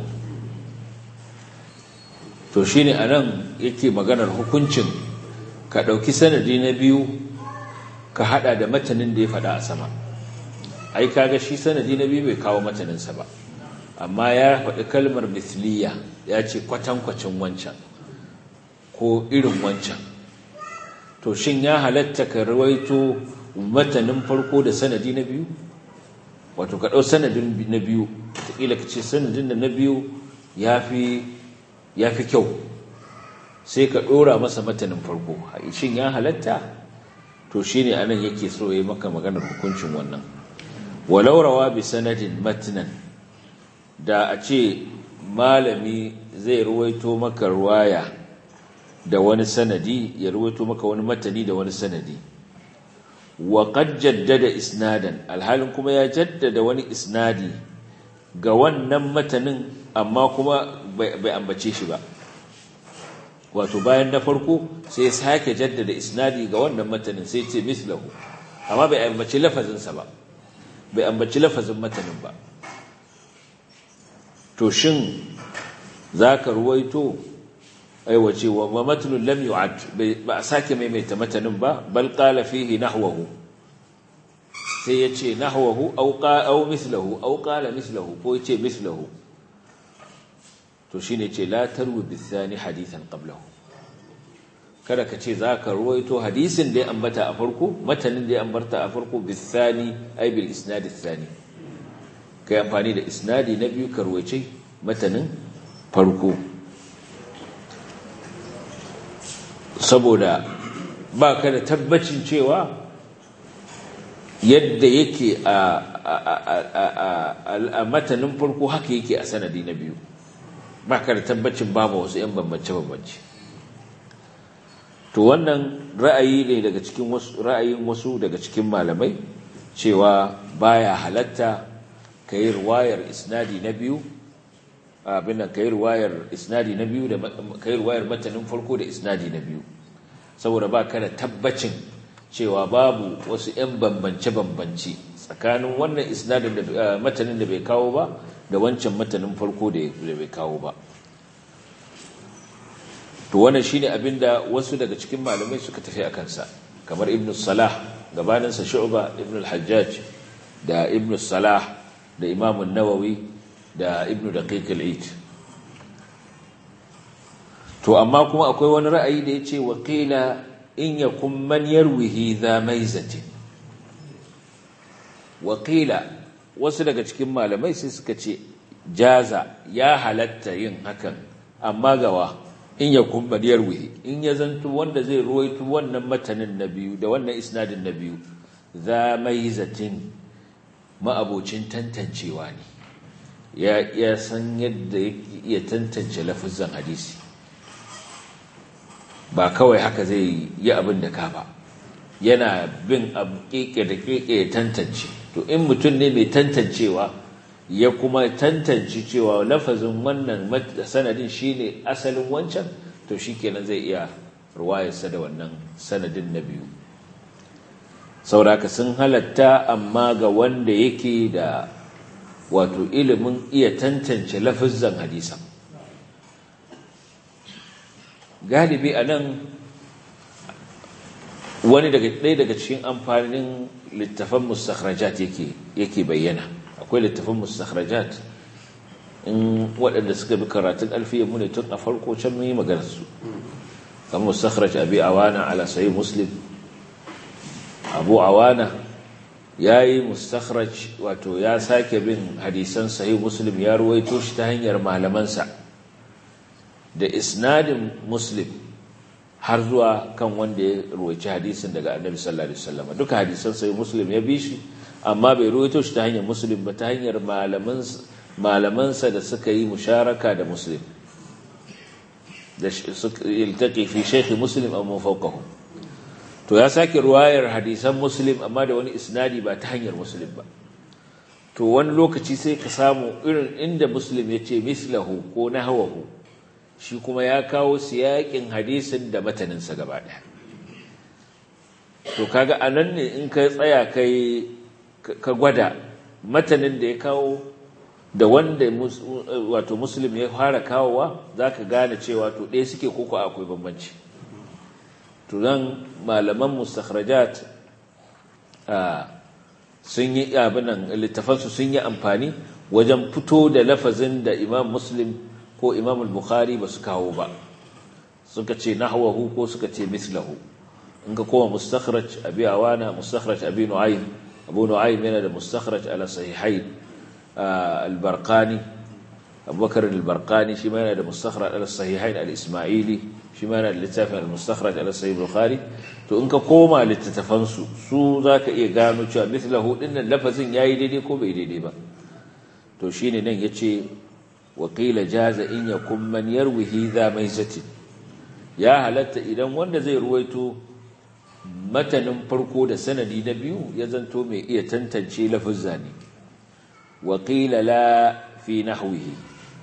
to shine anan yake maganar hukuncin ka dauki sanadi na biyu ka hada da matanin da ya faɗa a sama ai kaga shi sanadi na biyu bai kawo mataninsa ba amma ya faɗi kalmar mithliya ya ce kwatankwacin wancan ko irin wancan to shin ya halatta ka rawaito matanin farko da sanadi na biyu wato ka ɗau sanadin na biyu taƙila ka ce sanadin da na biyu ya fi kyau sai ka ɗora masa matanin farko shin ya halatta to shi ne anan yake so ya maka maganar hukuncin wannan walau rawa bi sanadin matnan da a ce malami zai ruwaito maka ruwaya da wani sanadi ya ruwaito maka wani matani da wani sanadi wa qad jaddada isnadan alhalin kuma ya jaddada wani isnadi ga wannan matanin amma kuma bai ambace shi ba wato bayan na farko sai sake jaddada isnadi ga wannan matanin sai ce mislahu amma bai ambaci lafazinsa ba bai ambaci lafazin matanin ba to shin zaka ruwaito aiwace wa matnun lam yu'ad ba a sake maimaita matanin ba bal qala fihi nahwahu sai yace nahwahu aw qa aw mithluhu aw qala mithluhu ko yace mithluhu to shine ce la tarwi bithani hadithan qablahu kada ka ce zaka ruwaito hadisin da ya ambata a farko matanin da ya ambata a farko bithani ay bil isnad athani kai amfani da isnadi na biyu ka ruwaice matanin farko saboda ba ka da tabbacin cewa yadda yake a matanin farko haka yake a sanadi na biyu ba ka da tabbacin babu wasu 'yan bambance-bambance to wannan ra'ayi ne daga cikin wasu ra'ayin wasu daga cikin malamai cewa baya halatta ka yi ruwayar isnadi na biyu abin nan ka yi ruwayar isnadi na biyu da ka yi ruwayar matanin farko da isnadi na biyu saboda ba ka da tabbacin cewa babu wasu 'yan bambance-bambance tsakanin wannan isnadin da matanin da bai kawo ba da wancan matanin farko da bai kawo ba to wannan shine abin da wasu daga cikin malamai suka tafi a kansa kamar ibn salah gabaninsa shu'ba ibn al-hajjaj da ibn salah da imam an-nawawi da ibn daqiq al-eid to amma kuma akwai wani ra'ayi da yace wa qila in yakum man yarwihi dha maizati wa qila wasu daga cikin malamai sai suka ce jaza ya halatta yin hakan amma gawa in yakum man yarwihi in ya zanto wanda zai ruwaito wannan matanin na biyu da wannan isnadin na biyu dha maizatin ma'abocin tantancewa ne ya san yadda ya tantance lafizan hadisi ba kawai haka zai yi abin da ka ba yana bin abu keke da keke ya tantance to in mutum ne mai tantancewa ya kuma tantance cewa lafazin wannan sanadin shine asalin wancan to shikenan zai iya ruwayarsa da wannan sanadin na biyu sauraka sun halatta amma ga wanda yake da wato ilimin iya tantance lafizan hadisan galibi a nan wani daga ɗaya daga cikin amfanin littafan mustakhrajat yake yake bayyana akwai littafan mustakhrajat in waɗanda suka bi karatun alfiya mu ne tun a farko can mun yi maganar su kan mustakhraj abi awana ala sahih muslim abu awana yayi mustakhraj wato ya sake bin hadisan sahih muslim ya ruwaito shi ta hanyar malamansa da isnadin muslim har zuwa kan wanda ya ruwaici hadisin daga annabi sallallahu alaihi wasallam duka hadisan sai muslim ya bi shi amma bai ruwaito shi ta hanyar muslim ba ta hanyar malaman malamansa da suka yi musharaka da muslim da suka iltaqi fi shaykh muslim aw mafawqahu to ya sake ruwayar hadisan muslim amma da wani isnadi ba ta hanyar muslim ba to wani lokaci sai ka samu irin inda muslim ya ce mislahu ko nahwahu shi kuma ya kawo siyakin hadisin da mataninsa gaba ɗaya to kaga anan ne in ka tsaya kai ka gwada matanin da ya kawo da wanda wato muslim ya fara kawowa za ka gane cewa to ɗaya suke koko akwai bambanci to nan malaman mustakhrajat sun yi abinan littafansu sun yi amfani wajen fito da lafazin da imam muslim ko imam al-bukhari ba su kawo ba suka ce nahwahu ko suka ce mislahu in ka koma mustakhraj abi awana mustakhraj abi nu'aym abu nu'aym yana da mustakhraj ala sahihain al-barqani abubakar al-barqani shi ma yana da mustakhraj ala sahihain al-isma'ili shi ma yana da littafin al-mustakhraj ala sahih bukhari to in ka koma littattafan su su zaka iya gano cewa mislahu dinnan lafazin yayi daidai ko bai daidai ba to shine nan yace وقيل جاز إن يكون من يروي ذا ميزة يا halatta idan wanda zai ruwaito matanin farko da sanadi na biyu ya zanto mai iya tantance lafuzza ne وقيل la fi nahwihi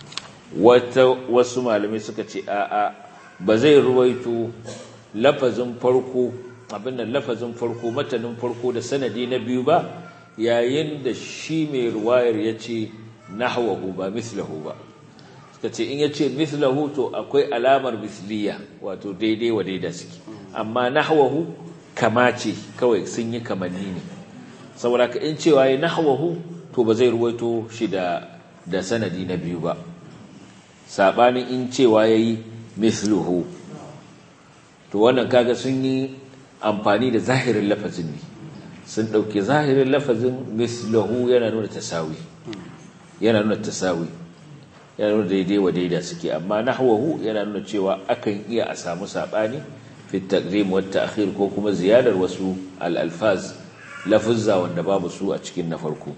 wasu malamai suka ce a'a ba zai ruwaito lafazin farko abin da lafazin farko matanin farko da sanadi na biyu ba yayin da shi mai ruwayar ya ce nahwahu ba mislahu ba suka ce in yace mislahu to akwai alamar misliya wato daidai wa daida suke amma nahwahu kama ce kawai sun yi kamanni ne saboda ka in cewa ya nahwahu to ba zai ruwaito shi da da sanadi na biyu ba sabanin in cewa yayi misluhu to wannan kaga sun yi amfani da zahirin lafazin ne sun dauke zahirin lafazin mislahu yana nuna tasawi yana nuna tasawi yana nuna daidai wa daida suke amma nahwahu yana nuna cewa akan iya a samu sabani fi taqdim wa ta'khir ko kuma ziyadar wasu al-alfaz lafuzza wanda babu su a cikin na farko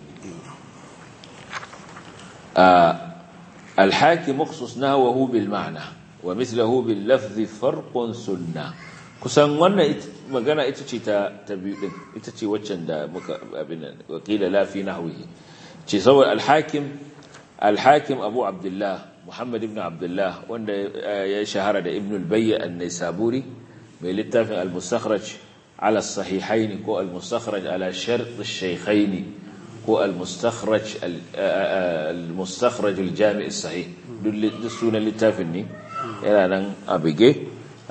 al-hakim makhsus nahwahu bil ma'na wa mithluhu bil lafz farqun sunnah kusan wannan magana ita ce ta ta biyu din ita ce waccan da muka abin wakila la fi nahwihi ce saboda alhakim alhakim abu abdullah muhammad ibn abdullah wanda ya shahara da ibn al-bayy an-naisaburi mai littafin al-mustakhraj ala sahihain ko al-mustakhraj ala shart ash-shaykhain ko al-mustakhraj al-mustakhraj al-jami' as-sahih duk sunan littafin ne yana nan a bige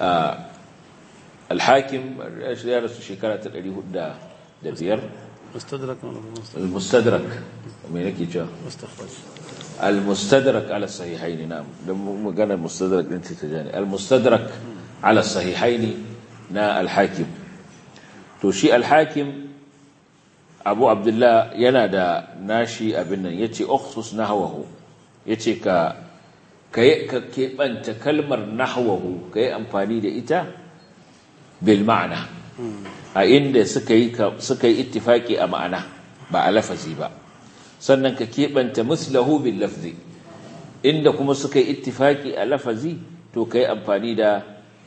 al-hakim ya rasu shekara ta 405 مستدرك المستدرك me nake cewa مستخرج المستدرك على الصحيحين نعم dan magana mustadrak din ta jani المستدرك على الصحيحين na al-hakim to shi al-hakim Abu Abdullah yana da nashi abin nan yace ukhsus nahwahu yace ka kai ka kebanta kalmar nahwahu kai amfani da ita bil ma'na a inda suka yi suka yi ittifaki a ma'ana ba a lafazi ba sannan ka keɓanta muslahu bil lafzi inda kuma suka yi ittifaki a lafazi to kai amfani da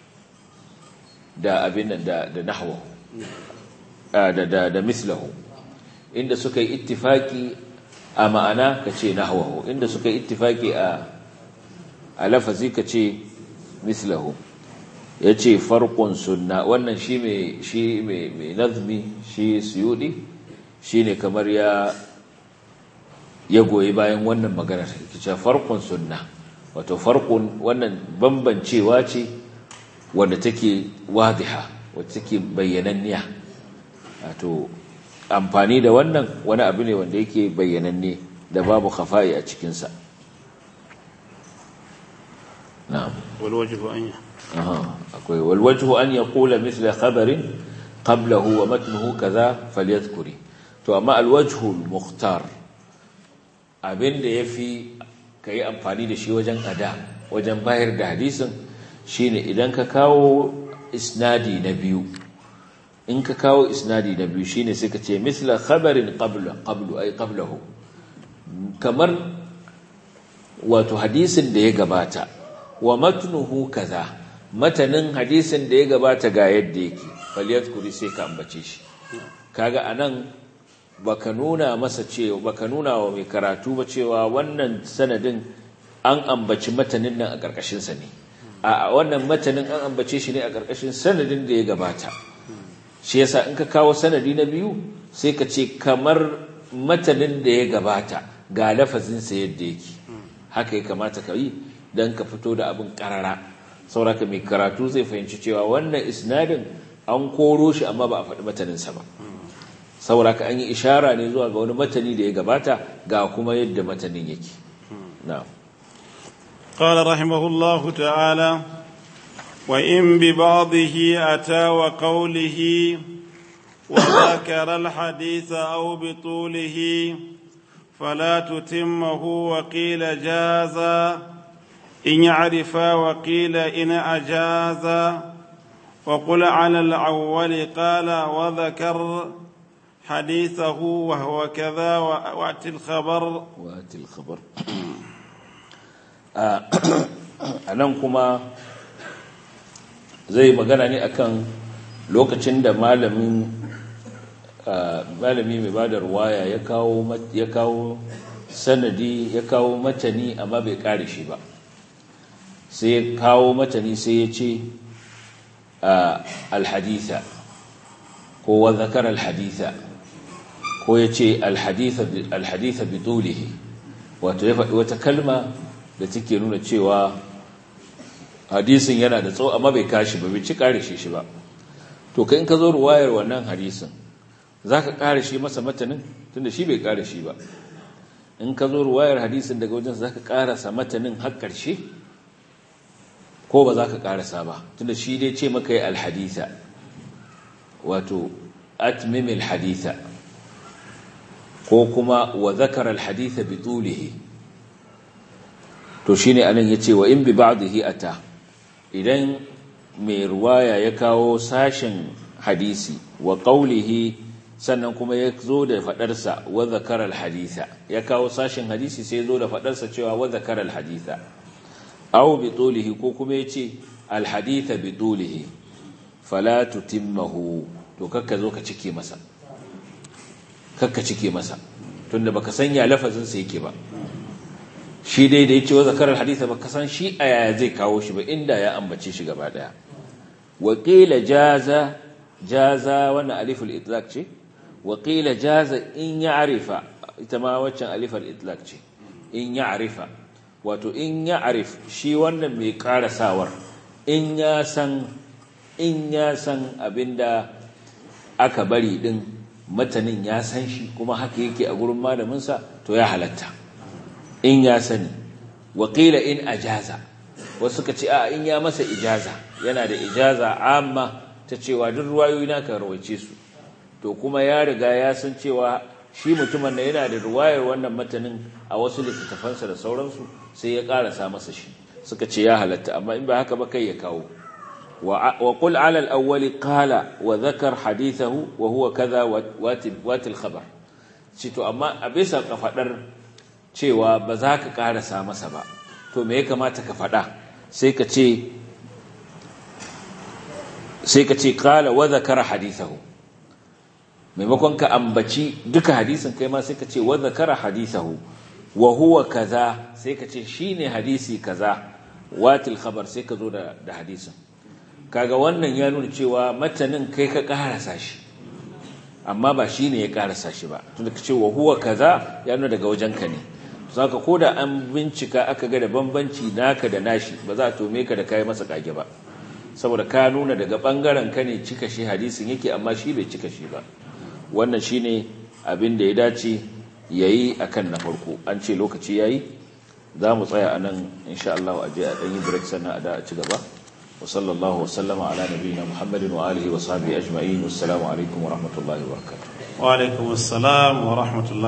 da abin nan da da nahwa da da da mislahu inda suka yi ittifaki a ma'ana ka ce nahwahu inda suka yi ittifaki a a lafazi ka ce mislahu yace farqun sunna wannan shi mai shi mai nazmi shi suyudi shine kamar ya ya goyi bayan wannan maganar kice farqun sunna wato farqun wannan bambancewa ce wanda take wadiha wacce take bayyananniya wato amfani da wannan wani abu ne wanda yake bayyananne da babu khafa'i a cikinsa na'am walwajhu anya aha akwai walwajhu an yaqula mithla khabarin qablahu wa matnuhu kaza falyadhkuri to amma alwajhu almukhtar abinda yafi kai amfani da shi wajen ada wajen bayar da hadisin shine idan ka kawo isnadi na biyu in ka kawo isnadi na biyu shine sai ka ce misla khabarin qabla qablu ay qablahu kamar wato hadisin da ya gabata wa matnuhu kaza matanin hadisin da ya gabata ga yadda yake falyadkuri sai ka ambace shi kaga anan baka nuna masa cewa baka nuna wa mai karatu ba cewa wannan sanadin an ambaci matanin nan a karkashin sa ne a wannan matanin an ambace shi ne a karkashin sanadin da ya gabata shi yasa in ka kawo sanadi na biyu sai ka ce kamar matanin da ya gabata ga lafazinsa yadda yake haka ya kamata ka yi don ka fito da abin karara sauraka mai karatu zai fahimci cewa wannan isnadin an koro shi amma ba a faɗi mataninsa ba sauraka an yi ishara ne zuwa ga wani matani da ya gabata ga kuma yadda matanin yake na'am قال رحمه الله تعالى وإن ببعضه أتى وقوله وذكر الحديث أو بطوله فلا تتمه وقيل جاز إن يعرف وقيل إن أجاز وقل على الأول قال وذكر حديثه وهو كذا وأتي الخبر وأتي الخبر a nan kuma zai magana ne akan lokacin da malamin malami mai bada ruwaya ya kawo ya kawo sanadi ya kawo matani amma bai kare shi ba sai ya kawo matani sai ya ce alhaditha ko wa zakar alhaditha ko ya ce alhaditha bi tulihi wato ya faɗi wata kalma da take nuna cewa hadisin yana da tsawo amma bai kashi ba bai ci kare shi shi ba to kai in ka zo ruwayar wannan hadisin za ka kare shi masa matanin tunda shi bai kare shi ba in ka zo ruwayar hadisin daga wajen za ka karasa matanin har ƙarshe ko ba za ka karasa ba tunda shi dai ce maka yi alhaditha wato atmimil haditha ko kuma wa zakar alhaditha bi tulihi to shine anan yace wa in bi ba'dihi ata idan mai ruwaya ya kawo sashen hadisi wa qawlihi sannan kuma ya zo da fadarsa wa zakara alhaditha ya kawo sashen hadisi sai zo da fadarsa cewa wa zakara alhaditha aw bi tulihi ko kuma yace alhaditha bi tulihi fala tutimmahu to kakka zo ka cike masa kakka cike masa tunda baka sanya lafazin sa yake ba shi dai da ya ce wa zakarar haditha ba kasan shi a yaya zai kawo shi ba inda ya ambace shi gaba daya waƙila jaza jaza wannan aliful itlaq ce waƙila jaza in ya arifa ita ma waccan alifar itlaq ce in ya arifa wato in ya arif shi wannan mai karasawar in ya san in ya san abinda aka bari din matanin ya san shi kuma haka yake a gurin malaminsa to ya halatta in ya sani waƙila in ajaza wasu ka ce a in ya masa ijaza yana da ijaza amma ta cewa duk ruwayoyi na kan rawaice su to kuma ya riga ya san cewa shi mutumin da yana da ruwayar wannan matanin a wasu littattafansa da sauransu sai ya ƙarasa masa shi suka ce ya halatta amma in ba haka ba kai ya kawo wa qul ala al-awwal qala wa dhakar hadithahu wa huwa kaza watil khabar ci to amma a bisa kafadar cewa ba za ka ƙarasa masa ba to me ya kamata ka faɗa sai ka ce sai ka ce ƙala wa zakara hadithahu maimakon ka ambaci duka hadisin kai ma sai ka ce wa zakara hadithahu wa huwa kaza sai ka ce shine hadisi kaza watil khabar sai ka zo da da hadisin kaga wannan ya nuna cewa matanin kai ka karasa shi amma ba shi ne ya karasa shi ba tunda ka ce wa huwa kaza ya nuna daga wajenka ne saka ko da an bincika aka ga da bambanci naka da nashi ba za a tome ka da kai masa kage ba saboda ka nuna daga bangaren ka ne cika shi hadisin yake amma shi bai cika shi ba wannan shine abin da ya dace yayi akan na farko an ce lokaci yayi za mu tsaya anan insha Allah a je a dan yi break sannan a da a ci gaba wa sallallahu wa sallama ala nabiyina muhammadin wa alihi wa sahbihi ajma'in wassalamu alaikum wa rahmatullahi wa barakatuh wa alaikum assalam wa rahmatullahi